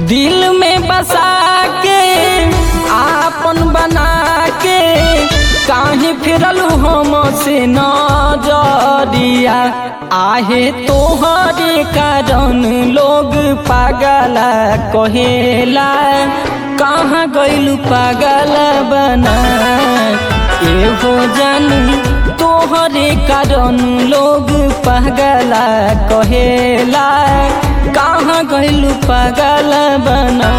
दिल में बसा के आपन बना के काहे फिरलू हम से नजरिया आहे तोहरे कारण लोग पागला कहेला कहाँ गइलू पागल बना एहो जानू तोहरे कारण लोग पागला कहेला कहाँ गइलू पागल बना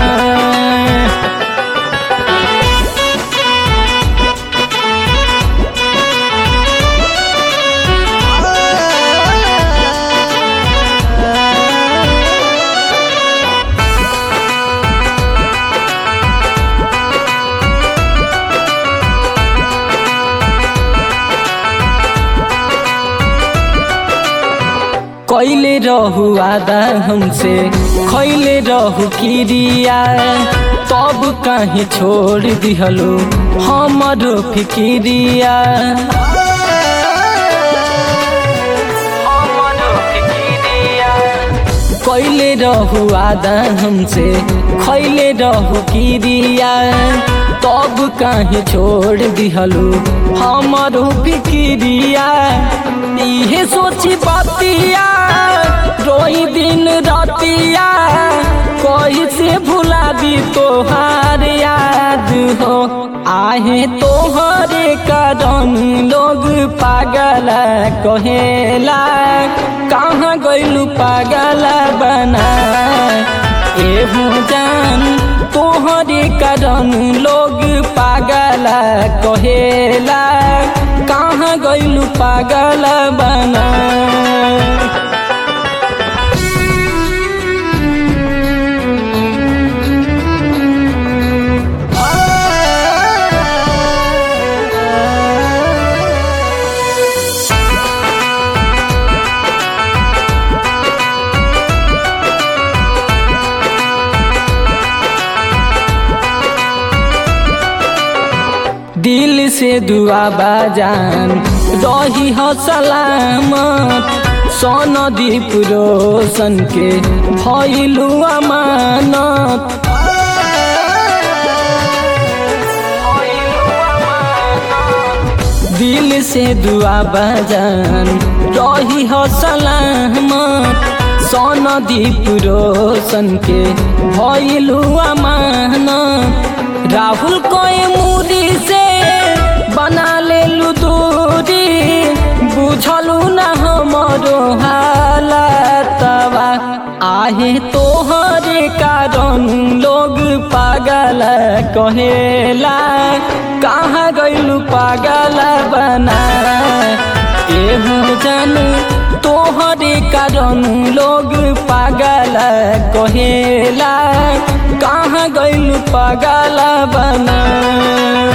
कैले रहू आदा हमसे खैले रहू किरिया तब काहे छोड़ दिहलो हमरो फिकिरिया कैले रहू आदा हमसे खैले रहू किरिया तब काहे छोड़ दिहलो हमरो फिकिरिया इहे सोची बतिया रोई दिन रतिया कोई से भुला दी तोहार याद हो आहे तोहरे कारण लोग पागल कहेला कहाँ गइलू पागल बना एहू जान तोहरे कारण लोग पागल कहेला कहाँ गइलू पागल बना दिल से दुआ बाजान रही हो सलामत सोन दीप रोशन के भइलू अमानत दिल से दुआ बाजान रही हो सलामत सोन दीप रोशन के भइलू अमानत राहुल कोई मूरी से बना ले दूरी बुझलू न हमरो हालतवा आहे तोहरे कारण लोग पागल कहेला कहाँ गइलू पागल बना एहू जानू तोहरे कारण लोग पागल कहेला कहाँ गइलू पागल बना